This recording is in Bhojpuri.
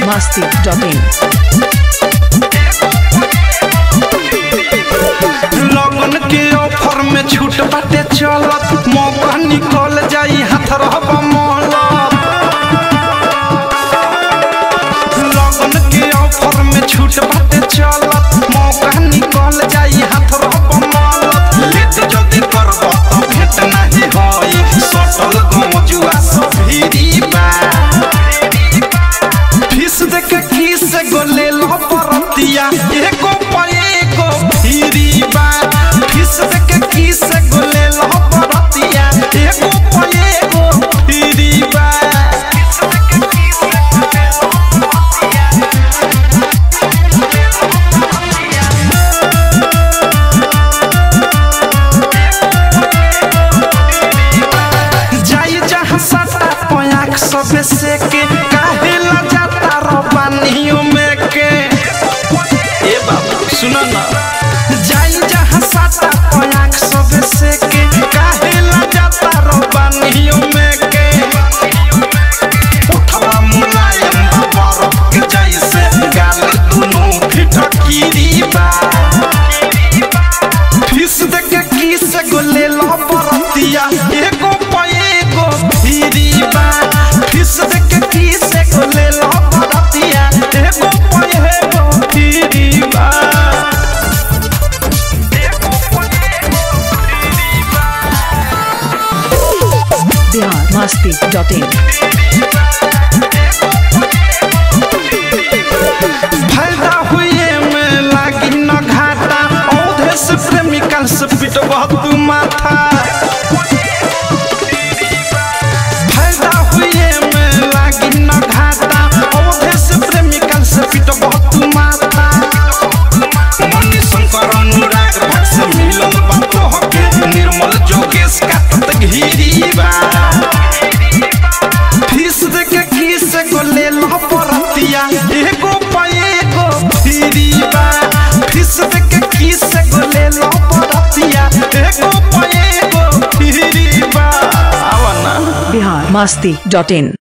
masti.in. लगन के ऑफर में छूट बाटे चलत मौका निकल जाई हाथ रहब मोहलत लगन के ऑफर में छूट बाटे चलत मौका निकल जाई हाथ रहब मोहलत लेट जल्दी करब त भेट नाही होई सटल गमजुआ सब भीरी बा फीस देख किस गोले लो परतिया एगो पे एगो फिरी बा फीस देख किस गोले लो परतिया एगो पे एगो फिरी बा जाई जहाँ सटा पयाक सबे से के काहे ला जाता रबानियों में के ए बाबू सुनो ना जाई जहाँ सटा पयाक सबे से के काहे ला जाता रबानियों में के उठवा मुलायम बाबा के जैसे गाल दुनू फिटकीरी बा फीस देख किस गोले लो परतिया एगो पे एगो फिरी बा फीस देख किस गोले लो परतिया एगो पे एगो फिरी बा Bihar masti.in. फायदा हुए में लागी न घाटा औधे से प्रेमिकल से पिटवा तू माथा फायदा हुए में लागी न घाटा औधे से प्रेमिकल से पिटवा तू माथा मनी शंकर अनुराग भट से मिलन बात होके निर्मल जोगेश का तत घिरी बा फीस देख किस गोले लो परतिया एगो पे एगो फिरी बा फीस देख किस गोले लो परतिया एगो पे एगो फिरी बा आवा ना Bihar masti.in.